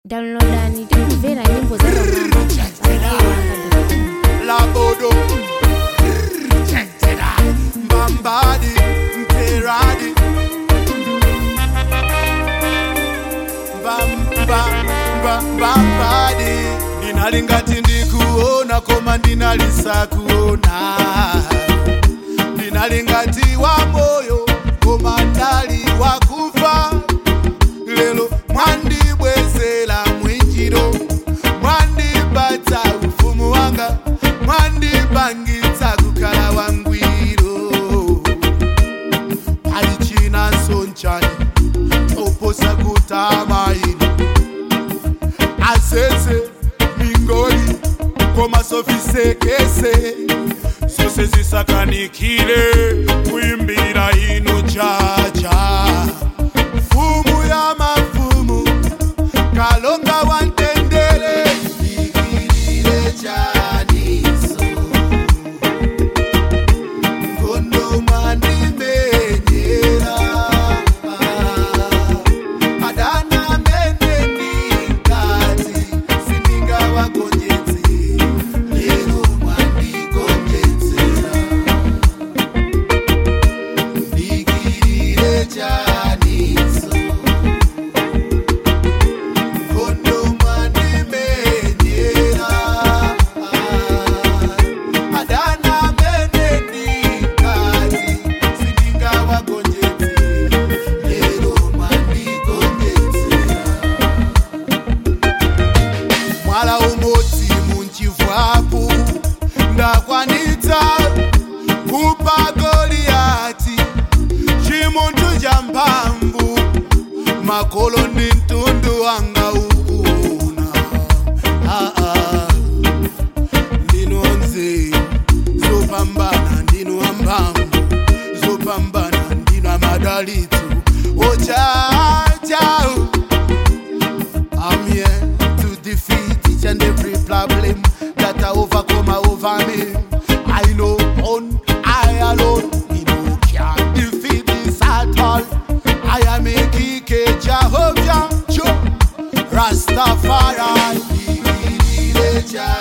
downloadani tikumvera nyimbo za Labodo Mbambadi Mteradi Mbambadi Ndinalingati ndikuona koma ndinalisa kuona Ndinalingati wa moyo koma ndali wakufa lelo mwandibwezela mwinjiro mwandipatsa ufumu wanga mwandipangitsa kukhala wangwiro pali china sonchani oposa kutama ino azeze mingoli koma sofisekese zose zisakanikile kuimbira ino chacha mfumu ya mafumu kalonga wantendele ikilile chaniso ngondo mwandimenyera adana menendikati sininga wagonjetse lero mwandigonjetsera ndikilile chaniso ngondo mwandimenyera adana menendikati sininga wagonjetse lero mwandigonjetsera mwala umodzi munchivwapo ndakwanitsa kupa goliyati chimuntu cha mphamvu makolo ndi mtundu wanga ukuna ah, ah. ndinonze zopambana ndino amphamvu zopambana ndino amadalitso ochachau I'm here to defeat each and every problem that I overcome over me. I know on I alone, me no can defeat this at all. I am a kike Jehovah, Joe, Rastafari.